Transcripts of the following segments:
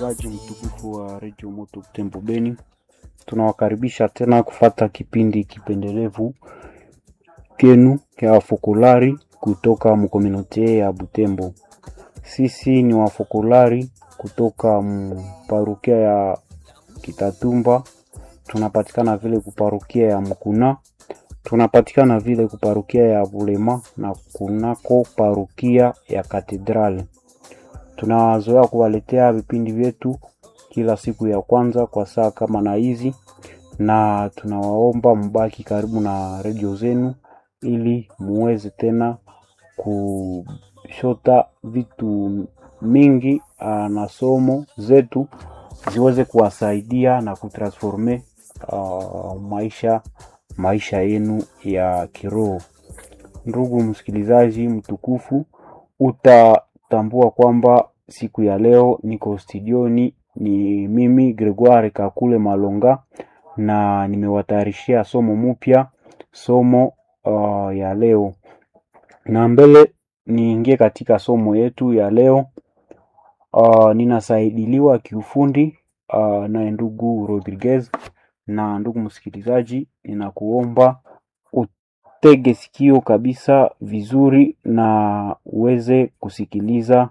msikilizaji mtukufu wa redio Moto Butembo Beni, tunawakaribisha tena kufata kipindi kipendelevu kenu kya wafokolari kutoka mkomunote ya Butembo. Sisi ni wafokolari kutoka mparukia ya Kitatumba, tunapatikana vile kuparukia ya Mkuna, tunapatikana vile kuparukia ya Bulema na kunako parukia ya Katedrali. Tunazoea kuwaletea vipindi vyetu kila siku ya kwanza kwa saa kama na hizi, na tunawaomba mbaki karibu na redio zenu ili muweze tena kushota vitu mingi uh, na somo zetu ziweze kuwasaidia na kutransforme uh, maisha maisha yenu ya kiroho. Ndugu msikilizaji mtukufu, utatambua kwamba siku ya leo niko studioni, ni mimi Gregoire Kakule Malonga, na nimewatayarishia somo mpya, somo uh, ya leo. Na mbele niingie katika somo yetu ya leo, uh, ninasaidiliwa kiufundi uh, naye ndugu Rodriguez. Na ndugu msikilizaji, ninakuomba utege sikio kabisa vizuri na uweze kusikiliza,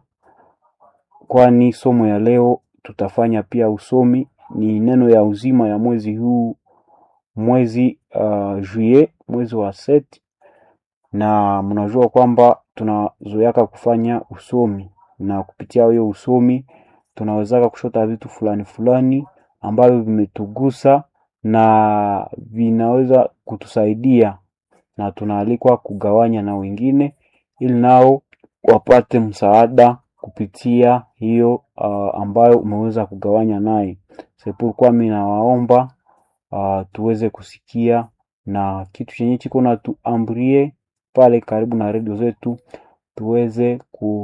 kwani somo ya leo tutafanya pia usomi, ni neno ya uzima ya mwezi huu, mwezi uh, juillet, mwezi wa set, na mnajua kwamba tunazoeaka kufanya usomi, na kupitia hiyo usomi tunawezaka kushota vitu fulani fulani ambavyo vimetugusa na vinaweza kutusaidia na tunaalikwa kugawanya na wengine ili nao wapate msaada kupitia hiyo uh, ambayo umeweza kugawanya naye. Sepulkwa mimi nawaomba uh, tuweze kusikia na kitu chenye chiko na tuambrie pale karibu na redio zetu tuweze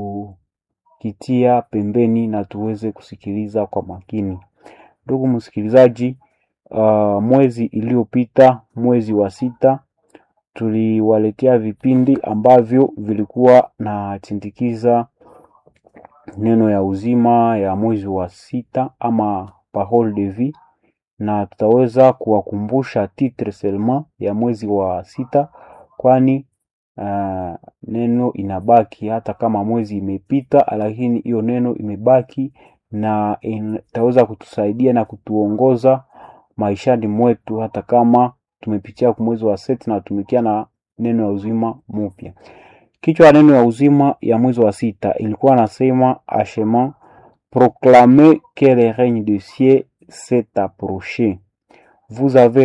kukitia pembeni na tuweze kusikiliza kwa makini. Ndugu msikilizaji, uh, mwezi iliyopita, mwezi wa sita, tuliwaletea vipindi ambavyo vilikuwa na chindikiza neno ya uzima ya mwezi wa sita ama parole de vie, na tutaweza kuwakumbusha titre seulement ya mwezi wa sita, kwani uh, neno inabaki hata kama mwezi imepita, lakini hiyo neno imebaki na itaweza kutusaidia na kutuongoza maishani mwetu hata kama tumepitia kwa mwezi wa seti na tumekia na neno ya uzima mpya. Kichwa ya neno ya uzima ya mwezi wa sita ilikuwa nasema achement proclamer que le règne de ciel s'est approché vous avez